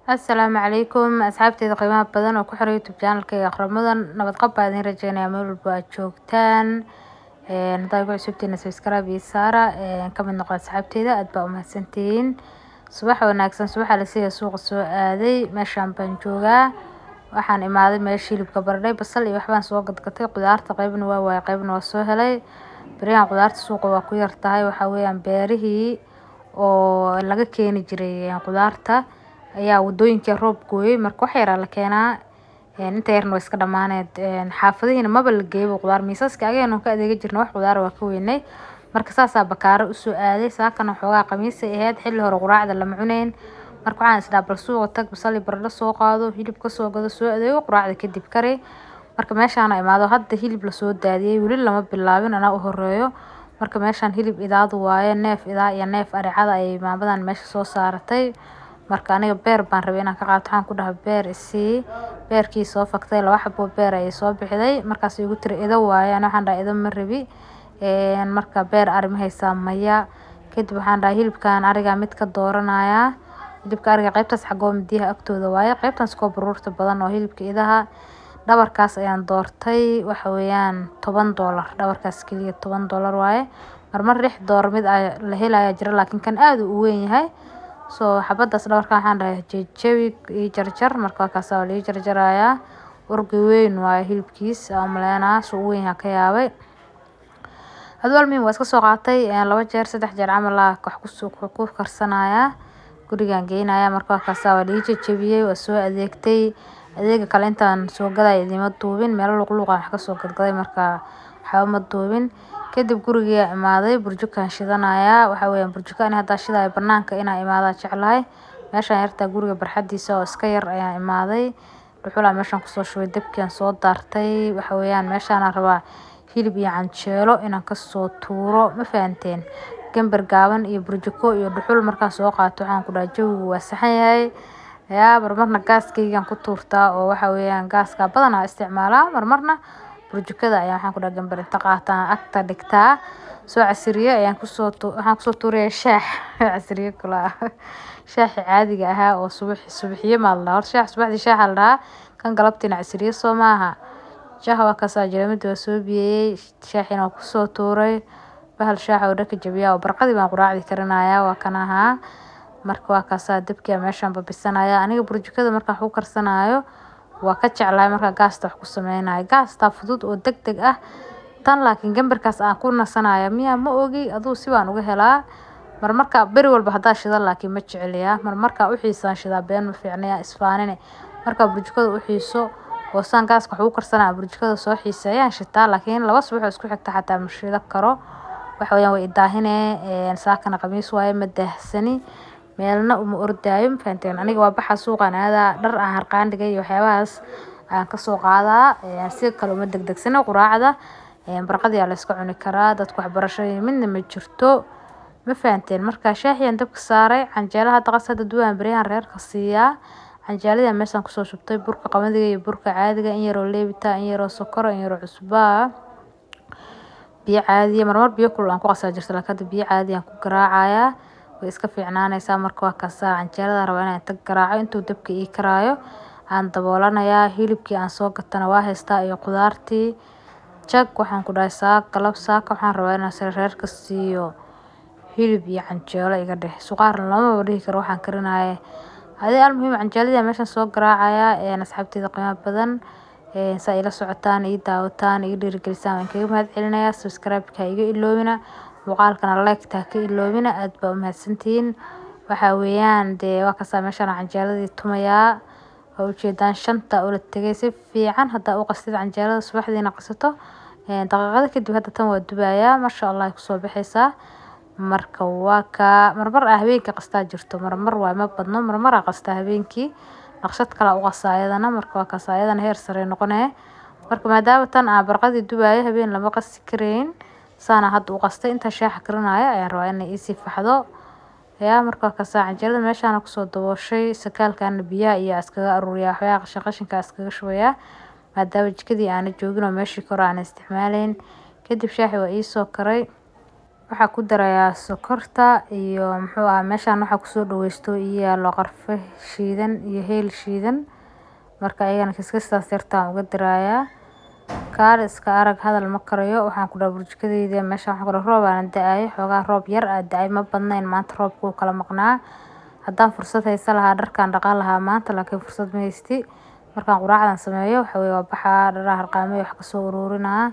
Asalaamu calaykum asxaabteyda qiimaha badan oo ku xiran YouTube channelkayga Aqramudan nabad qab baan idin rajeynayaa meel walba aad joogtaan een hadaa igu cusubtihiin subscribe iyo saara een ka mid noqo asxaabteyda aad baa u mahadsantihiin subax wanaagsan subaxa la siiyay suuqa soo aaday meeshaan baan joogaa waxaan imaaday meesha hilibka baradhay basal iyo waxbaan soo gadgatay qudaarta qaybna waa waayay qaybna waa soo helay beriyahan qudaarta suuqa waa ku yar tahay waxaa weeyaan beerihii oo laga keeni jiray qudaarta ayaa wadooyinka roob gooyay marka wax yaraa la keenaa een inta yarna way iska dhamaaneed een xaafadihiina maba la geeyaba qudaar miisaska agaheena ka adeega jirna wax qudaar waa ka weynay marka saasaa bakaaro usoo aaday saakana xoogaa khamiisay ahayd xilli hore quraacda lama cuneyn marka waxaan isdhaha bal suuqa tag basal iyo baradho soo qaado hilib kasoo gado soo adeego quraacda kadib kari marka meeshaana imaado hadda hilib lasoo daadiyay weli lama bilaabin anaa u horeeyo marka meeshaan hilib idaadu waaye neef idaa iyo neef aricada ayay maamadan meesha soo saaratay marka aniga beer baan rabay inaan ka qaato waxaan ku dhahay beer isii beerkii soo faktay laba xabo beer ayay soo bixiday markaas igu tiri ido waaye ani waxaan dhahay ido ma rabi een marka beer ari ma haysaa maya kadib waxaan dhahay hilibkan ariga mid ka dooranayaa hilibka ariga qaybtaas xagoo midiyaha agtooda waaye qaybtaas koo baruurta badan oo hilibka idaha dhabarkaas ayaan doortay waxa weeyaan toban doolar dhabarkaas keliya toban doolar waaye marmar lix doolar mid aa la helayaa jira laakiin kan aad uu weyn yahay soo xabadaas dhabarkan waxaan dhahay jejabi ii jarjar marka waa kaas waa la ii jarjarayaa urgi weyn waaye hilibkiis aan umaleynaa suu u weyn yahay ka yaabay hadba almuhim waa iska soo qaatay laba jeer saddex jeer camal aa wax kusoo ku karsanayaa gurigaan geynayaa marka waa kaas waa la ii jajabiyey waa soo adeegtay adeega kale intaan soo gadaya idima duubin meelo luqluuq aan wax kasoo gadgaday marka waxba ma duubin kadib gurigaa imaaday burjukaan shidanayaa waxaa weeyaan burjuka ani haddaa shidayo banaanka inaan imaadaa jeclahay meeshaan yartaa guriga barxadiisa oo iska yar ayaan imaaday dhuxulaa meeshaan kusoo shubay dabkiaan soo daartay waxa weeyaan meeshaanaan rabaa hilib iyo canjeelo inaan kasoo tuuro ma fahanteen gambar gaaban iyo burjuko iyo dhuxul markaan soo qaato waxaan ku dhahay jawigu waa saxan yahay yaa marmarna gaaskaygaan ku tuurtaa oo waxa weeyaan gaaskaa badanaa isticmaalaa marmarna burjukada ayaan waxaan ku dhahay gambar inta qaataan agta dhigtaa soo casiriye ayaan kusoo tu waxaan kusoo tuuraya shaax casiriye kula shaaxi caadiga ahaa oo subax subaxiye maa la dhahaa horta shaax subaxdii shaaxa la dhahaa kan galabtiina casiriye soo maaha shaaxa waa kaasaa jiramada waa soo biyeeyey shaaxina waa kusoo tuuray bahal shaaxa oo dhaka jabiyaa oo barqadii baan quraacdii karinayaa waa kan ahaa marka waa kaasaa dabkiia meeshaan babisanaya aniga burjukada markaan wax ku karsanaayo waa ka jeclahay markaa gaasta wax ku sameynayo gaastaa fudud oo deg deg ah tan laakiin gambarkaas aan ku nasanaya miyaa ma ogi aduu si baan uga helaa marmarka beri walba haddaa shida laakiin ma jeceliyaa marmarkaa u xiisaan shidaa been ma fiicnaya isfaanine markaa burjukada u xiiso oo saan gaaska wax ugu karsanaya burjukada soo xiisa ayaan shitaa laakiin laba subax oo isku xigta xataa ma shida karo waxa weeyaan way idaahine saakana khamiis waaye ma daahsani meelna uma ordaayo ma fahanteen aniga waa baxa suuqaan aadaa dhar aan harqaan dhigay iyo waxyaabahaas aan kasoo qaadaa si kale uma degdegsana quraacda barqadii aa la iska cuni karaa dadka waxbarasho midna ma jirto ma fahanteen marka shaahiyaan dabka saaray canjeelaha daqas hadda duwaan beryahan reerka siiyaa canjeeladii meeshaan kusoo shubtay burka qamadiga iyo burka caadiga in yaroo leebita in yaroo sokora in yaroo cusbaa biyo caadiya marmar biyo kulul aan ku qasaa jirta laakiin hadda biyo caadi aan ku garaacayaa way iska fiicnaanaysaa marka waa kaasaa canjeelada rabaa inaan inta garaaco intuu dabka ii karaayo aan daboolanayaa hilibkii aan soo gatana waa haystaa iyo qudaartii jag waxaan ku dhahay saak galab saaka waxaan rabaa inaan sare reerka siiyo hilib iyo canjeelo iga dheh suqaarna lamaba dhihi karo waxaan karinaya adii almuhiim canjeeladii meeshaan soo garaacayaa asxaabteeda qiimo badan saa ila socotaan ii daawataan iga dhiirigelisaan waan kaga mahad celinayaa subscribe-ka iga iloobina muuqaalkana like-ta ka iloobina aad baa u mahadsantihiin waxaa weeyaan dee waa kasaa meeshaan canjeeladii tumayaa waa ujeedaan shanta oo la tegay si fiican haddaa u qastid canjeelada subaxdiina qasato daqiiqado kadib hadda tan waa dubayaa masha allah ay kusoo baxaysaa marka waa kaa marmar aa habeenkii qastaa jirto marmar waa ma badno marmar aa qastaa habeenkii naqshad kale u qasaa ayadana marka waa kaas ayadana heer sare noqonee marka maadaama tan aan barqadii dubaayo habeen lama qasi karayn saana hadda u qastay intaa shaaxa karinaayo ayaan rabaa inay iisii faxdo yaa marka waa kaasa canjeelada meeshaana kusoo dabooshay sakaalkaana biyaha iyo iskaga aruuriyaa waxyaha qashin qashinka iskaga shubayaa maadaama jikadii aana joogin oo meeshii kore aan isticmaaleyn kadib shaaxi waa iisoo karay waxaa ku darayaa sokorta iyo muxuu ahaa meeshaan waxaa kusoo dhaweysto iyo yaalo qarfe shiidan iyo heel shiidan marka ayagana kiskistaas yartaan uga dirayaa kaale iska arag hadal ma karayo waxaan ku dhaha burjikadeyda meeshaan waxaan ku dhaha roob aan da-ayo xoogaa roob yar aa da-ay ma badnayn maanta roobka wuu kala maqnaa haddaan fursad haysan lahaa dharkaan dhaqan lahaa maanta laakiin fursad ma haysti markaan quraacdan sameeyo waxa weye waa baxaa dharaha harqaamay wax kasoo ururinaa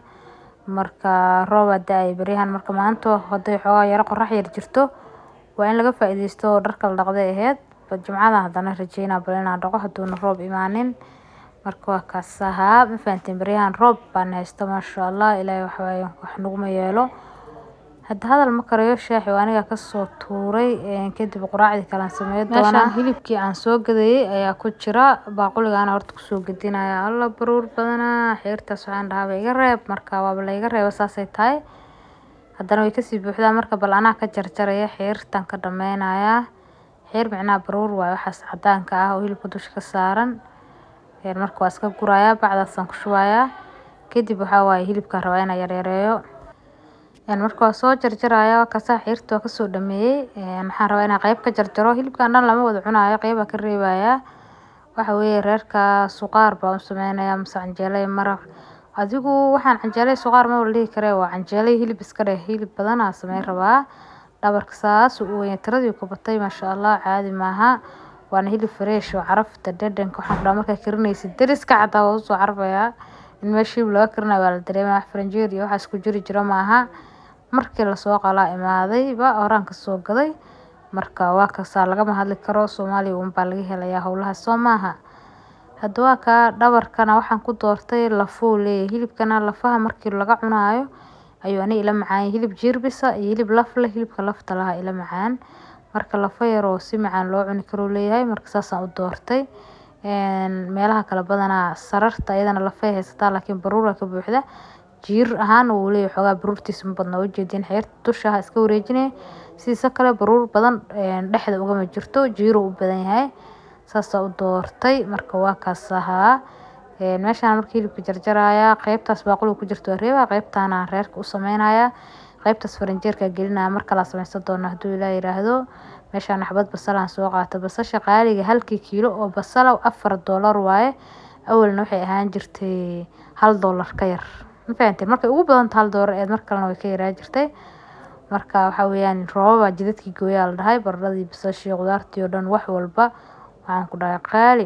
marka roob aa da-ay beryahan marka maanta hadday xoogaa yaro qorax yar jirto waa in laga faa-iideysto oo dharka la dhaqday aheyd jimcadan haddana rajeynaa bal inaan dhaqo hadduuna roob imaanin marka waa kaas ahaa ma fahanteen beryahan roob baan haysto maasha allah ilaahay waxawaaye wax naguma yeelo hadda hadal ma karayo shaaxi waa aniga kasoo tuuray kadib quraacdii kalean sameyn doonaa hilibkii aan soo gadayay ayaa ku jira baaquligaana horta kusoo gadinaya alla baruur badanaa xeertaas waxaan dhahaaba iga reeb marka waaba la iga reeba saasay tahay haddana way kasii buuxdaa marka bal anaa ka jarjaraya xeertan ka dhameynayaa xeer micnaha baruur waaye waxaas cadaanka ah oo hilibka dusha ka saaran marka waa iska gurayaa bacdaasaan ku shubayaa kadib waxaa waaye hilibkaan rabaa inaan yaryareeyo marka waa soo jarjaraya kasaa xeerta waa kasoo dhameeyey maxaan rabaa inaan qeyb ka jarjaro hilibkan dhan lama wada cunaayo qeybaa ka reebayaa waxa weeye reerka suqaar baan u sameynayaa mase canjeelo maraq adigu waxaan canjeelo suqaar ma wala dhihi karee waa canjeelo hilib iska dheh hilib badan aa sameyn rabaa dhabarka saas u weyn tiradii ku batay maasha allah caadi maaha waana hilib fresh oo carafta dhadhanka waxaan ku dhaha markaa karinaysid deriska xataa waa usoo carfayaa in meesha hilib laga karinayo waa la dareemaya wax faranjeer iyo waxaas ku jiri jiro maaha markii lasoo qalaa imaadayba horaan kasoo gaday marka waa kasaa lagama hadli karo soomaaliya unbaa laga helayaa howlaha soo maaha hadda waa kaa dhabarkana waxaan ku doortay lafuu leeyahay hilibkana lafaha markii laga cunaayo ayuu ani ila macaan hilib jiirbisa iyo hilib laf leh hilibka lafta laha ila macaan marka lafa yar oo si macaan loo cuni karuu leeyahay marka saasaan u doortay meelaha kale badanaa sararta iyadana lafay haysataa laakiin baruura ka buuxda jiir ahaan wuu leeyahay xoogaa baruurtiisa ma badna ujeedin xeerta dusha iska wareejinaya sidiisa kale baruur badan dhexda ugama jirto jiiruu u badan yahay saasaa u doortay marka waa kaas ahaa meeshaan marka hilibka jarjarayaa qeybtaas baaquliga ku jirto waa reebaa qeybtaana reerka u sameynaya qeybtaas faranjeerka gelinaya mar kalaa sameysan doona hadduu ilaa yiraahdo meeshaan xabad basalaan soo qaata basasha qaaliga halkii kiilo oo basala afar doolar waaye awalna waxay ahaan jirtay hal doolar ka yar ma fahanteen markay ugu badanta hal doolar eed mar kalena way ka yaraa jirtay marka waxa weeyaan roobabaa jidadkii gooyaa la dhahay baradhadii basashii qudaartii oo dhan wax walba waxaan ku dhahay qaali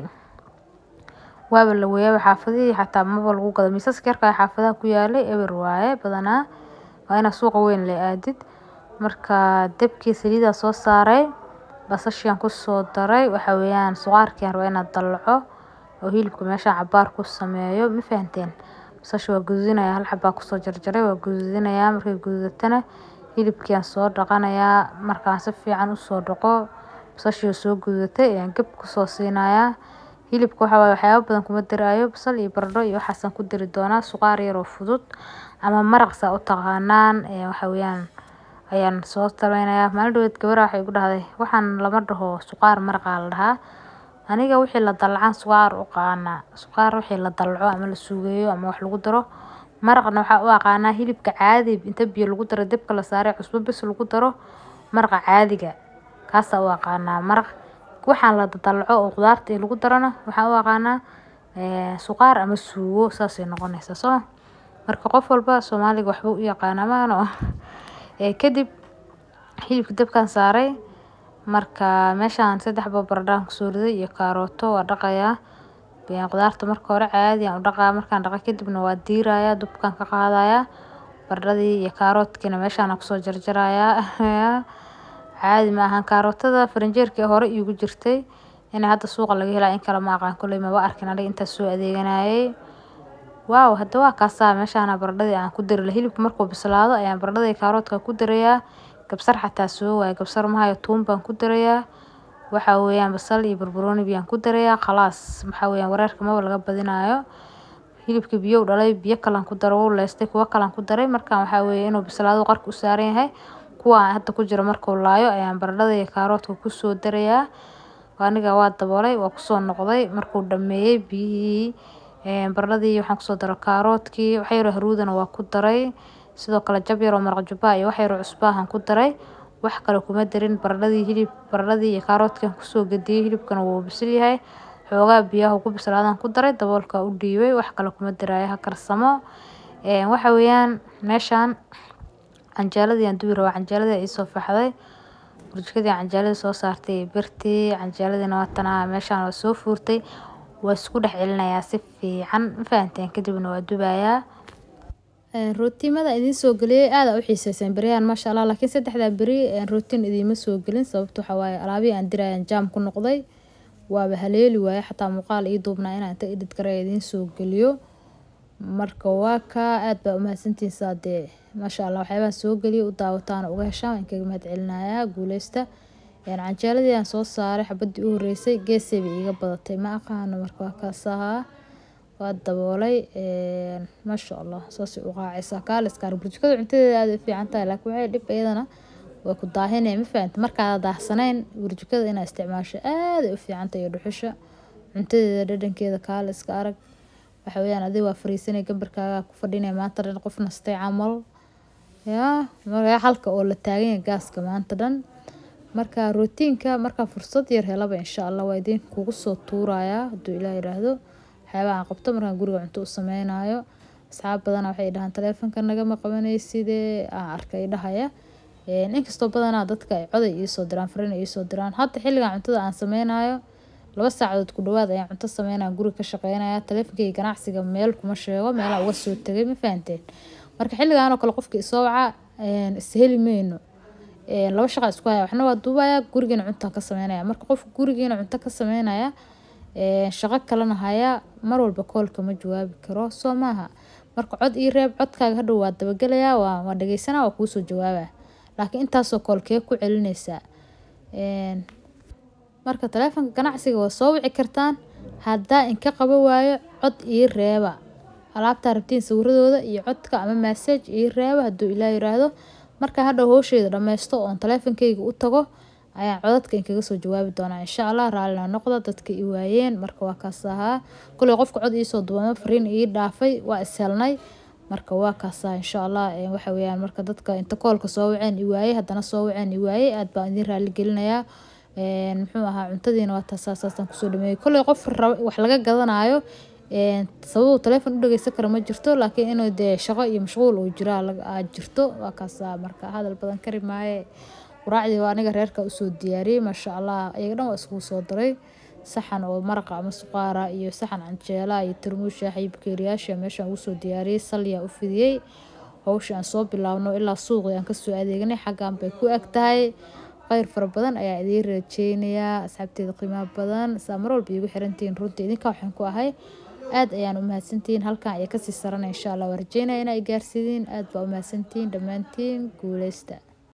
waaba la weeyaaba xaafadihii xataa maba lagu gado miisaska yarka xaafadaha ku yaalay eber waaye badanaa waa inaa suuqa weyn la aadid marka dabkii saliidaa soo saaray basashiaan kusoo daray waxa weeyaan suqaarkiiaan rabaa inaad dallaco oo hilibka meeshaan cabaar ku sameeyo ma fahanteen basasha waa gududinaya hal xabaa kusoo jarjaray waa gududinayaa markay gududatana hilibkiiaan soo dhaqanayaa markaan si fiican usoo dhaqo basashii oo soo gududatay ayaan gab kusoo siinayaa hilibka waxa waaye waxyaabo badan kuma daraayo basal iyo baradho iyo waxaasaan ku dari doonaa suqaar yar oo fudud ama maraq saa u taqaanaan waxa weeyaan ayaan soo sameynayaa maalin dhaweed gabar waxay igu dhahday waxaan lama dhaho suqaar maraqaa la dhahaa aniga wixii la dallacaan suqaar u aqaanaa suqaar wixii la dallaco ama la suugeeyo ama wax lagu daro maraqna waxaa u aqaanaa hilibka caadi inta biyo lagu daro dabka la saaray cusbo bis lagu daro maraqa caadiga kaasaa u aqaanaa maraq waxaan la dallaco oo qudaarta ee lagu darana waxaan u aqaanaa suqaar ama suugo saasay noqonaysaa soo marka qof walba soomaaliga waxbuu u yaqaanaa maano kadib hilibka dabkaan saaray marka meeshaan saddex boo baradhaan kusoo riday iyo kaarooto waa dhaqayaa qudaarta marka hore caadi aan u dhaqaa markaan dhaqa kadibna waa diirayaa dubkaan ka qaadayaa baradhadii iyo kaaroodkiina meeshaan kusoo jarjarayaa caadi ma ahan kaarootada faranjeerkii hore iigu jirtay inay hadda suuqa laga helaa in kale ma aqaan kolley maba arkin aniga intaas soo adeeganayay waaw hadda waa kaasaa meeshaana baradhadii aan ku dari lahaa hilibka markuu bislaado ayaan baradhada iyo kaaroodka ku darayaa kabsar xataa soo waaya kabsar mahayo tuun baan ku darayaa waxa weeyaan basal iyo barbarooni biyaan ku darayaa khalaas waxa weeyaan wareerka maba laga badinayo hilibka biyo u dhalay biyo kalan ku daro wuu leystay kuwo kalan ku daray markaan waxaa weeye inuu bislaado qarka u saaran yahay kuwa aan hadda ku jiro markuu laayo ayaan baradhada iyo kaaroodka kusoo darayaa aniga waa daboolay waa kusoo noqday markuu dhameeyey biyihii baradhadii waxaan kusoo daray kaaroodkii waxa yaroo haruudana waa ku daray sidoo kale jab yar oo maraq jubba iyo wax yar oo cusbaahan ku daray wax kale kuma darin baradhadii hilib baradhadii iyo kaaroodkan kusoo gadiyey hilibkana wuu bisil yahay xoogaa biyaha ku bislaadaan ku daray daboolka u dhiibay wax kale kuma daraayo ha karsamo waxa weeyaan meeshaan canjeeladii aan dubi rabaa canjeeladii iisoo faxday burjikadii canjeeladii soo saartay birtii canjeeladiina waa tanaa meeshaan waa soo fuurtay waa isku dhex celinayaa si fiican ma fahanteen kadibna waa dubayaa rootimada idiin soo geliyey aada u xiiseyseen beryahan maasha allah laakiin saddexdaa beri rootin idiima soo gelin sababta waxaa waaye alaabihii aan diraayan jaam ku noqday waaba haleeli waaye xataa muuqaal ii duubnaa inaan inta edit garay idiin soo geliyo marka waa kaa aada baa umahadsantihiin saa dee maasha allah waxyaabaha soo geliya u daawataana uga heshaan waan kaga mahad celinayaa guuleysta canjeeladii aan soo saaray xabadii u horeysay geesayba iiga badatay ma aqaano marka waa kaas ahaa waa daboolay maasha allah saasay u qaacaysaa kaaliskaar burjikada cuntadeeda aada u fiican tahay laakiin waxay dhib iyadana way ku daahinaya ma fahamta markaada daahsanayn burjikada inaa isticmaasho aaday u fiican tahay iyo dhuxusha cuntadeeda dhadhankeeda kaaliska arag waxa weeyaan adiga waa fariisanay gambarkaaga ku fadhinaya maanta dhan qof nastay camal yaa markaa halka oo la taagan yahay gaaska maanta dhan marka rootiinka markaa fursad yar helaba insha allah waa idin kugu soo tuurayaa hadduu ilaah yidhaahdo waxyaabaha aan qabto markaan guriga cunto u sameynayo asxaab badana waxay dhahaan taleefonka nagama qabanaysidee aan arkay dhahaya inkastoo badanaa dadka ay coday iisoo diraan fariin iisoo diraan hadda xilligan cuntada aan sameynayo laba saacadood ku dhawaad ayaan cunto sameynaya guriga ka shaqeynaya taleefonkayga ganacsiga meel kuma sheego meelaa uga soo tegay ma fahanteen marka xilligan oo kale qofka isoo waca isheli mayno laba shaqa isku haya waxna waa duubaya gurigiina cuntaan ka sameynaya marka qofka gurigiina cunto ka sameynaya shaqo kalena haya mar walba koolka ma jawaabi karo soo maaha marka cod ii reeb codkaaga hadhow waa dabagelayaa waa waa dhageysanaa waa kuusoo jawaabaa laakiin intaasoo koolkee ku celinaysaa marka taleefonka ganacsiga waa soo wici kartaan haddaa inka qaba waayo cod ii reeba alaabtaa rabtiin sawiradooda iyo codka ama massage ii reeba hadduu ilaa yiraahdo markaa hadhow howsheeda dhammaysto oon taleefonkayga u tago ayaan codadka inkaga soo jawaabi doonaa insha allah raallina noqda dadka i waayeen marka waa kaas ahaa kuley qofka cod iisoo duwamo fariin ii dhaafay waa ishelnay marka waa kaasaa insha allah waxa weeyaan marka dadka inta koolka soo waceen i waayey haddana soo waceen i waayey aad baan idin raali gelinayaa muxuu ahaa cuntadiina waa taasaasaasaan kusoo dhameeyey kolley qof wax laga gadanayo sababuu taleefon u dhageysan kara ma jirto laakiin inuu dee shaqo iyo mashquul uu jiro aad jirto waa kaasa marka hadal badan kari maaye quraacdii waa aniga reerka usoo diyaariyey maasha allah iyaga dhan waa iskugu soo daray saxan oo maraqa ama suqaara iyo saxan canjeela iyo tarmuus shaaxa iyo bakeeriyaasha meeshaan ugu soo diyaariyey salyaa u fidiyey howsha aan soo bilaabno ilaa suuqii aan kasoo adeegnay xaggan bay ku eg tahay kheyr fara badan ayaa idiin rajeynayaa asxaabteeda qiimaha badan saa mar walba iigu xirantihiin runtii idinka waxaan ku ahay aad ayaan u mahadsantihiin halkan ayaa kasii sarana insha allah waa rajeynaya inaa i gaarsiidiin aad baa u mahadsantihiin dhammaantiin guuleysta